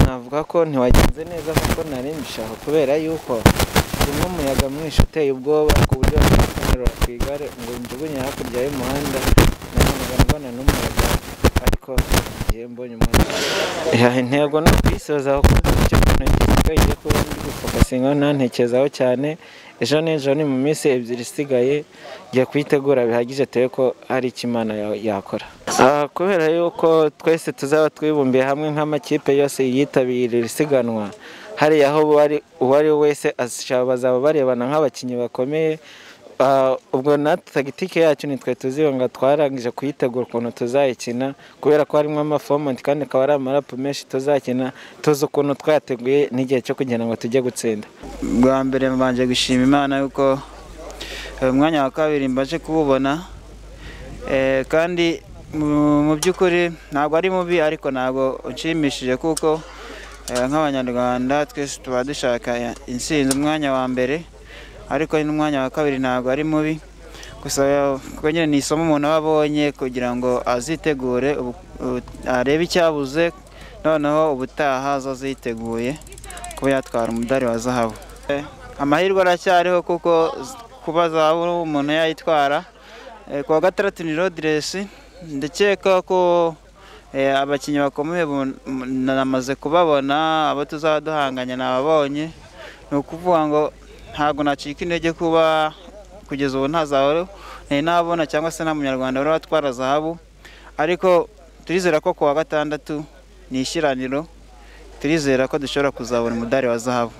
navuga ko ntiwagenze neza nk'uko nari mbishaka kubera yuko harimo umuyaga mwinshi uteye ubwoba ku buryo nahise nterura ku igare ngo njugunye hakurya y'umuhanda nanaga mbona n'umuyaga ariko igihe mbonye umuhanda intego ni ukuyisoza kuko icyo kintu gisigaye cyo kuba ndi gufokasinga ntantekerezaho cyane ejo n'ejo ni mu minsi ebyiri isigaye ngiye kuyitegura bihagije dore ko hari icyo imana ya- yakora Ah, kubera yuko twese tuzaba twibumbiye hamwe nk'amakipe yose yitabira iri siganwa hariya aho uwari- uwari we wese ashobora bazaba barebana nk'abakinnyi bakomeye Ah, ubwo natwe tagitike yacu nitwe tuzibanga twarangije kuyitegura ukuntu tuzayikina kubera ko harimo amafomenti kandi akaba ari amarapu menshi tuzakina tuzi ukuntu twateguye n'igihe cyo kugira ngo tujye gutsinda bwa mbere mbanje gushima imana yuko eh, umwanya wa kabiri mbaje kuwubona Eh, kandi mu mu by'ukuri ntabwo ari mubi ariko ntabwo unshimishije kuko eh, nk'abanyarwanda twese tuba dushaka ya- intsinzi umwanya wa mbere ariko n'umwanya wa kabiri ntabwo ari mubi gusa kuko nyine ni isomo umuntu aba abonye kugira ngo azitegure ubu- ubu- arebe icyabuze noneho ubutaha azaziteguye kuba yatwara umudari wa zahabu Eh, amahirwe aracyariho kuko z- kuba zahabu umuntu yayitwara Eh, ku wa gatandatu ni rodiresi ndakeka ko eh, abakinnyi bakomeye bu- m- namaze kubabona abo tuzaba duhanganye nababonye ni ukuvuga ngo ntabwo nacika intege kuba kugeza ubu ntazahora nari nabona cyangwa se nta munyarwanda wari watwara zahabu ariko turizera ko ku wa gatandatu ni ishyiraniro turizera ko dushobora kuzabona umudari wa zahabu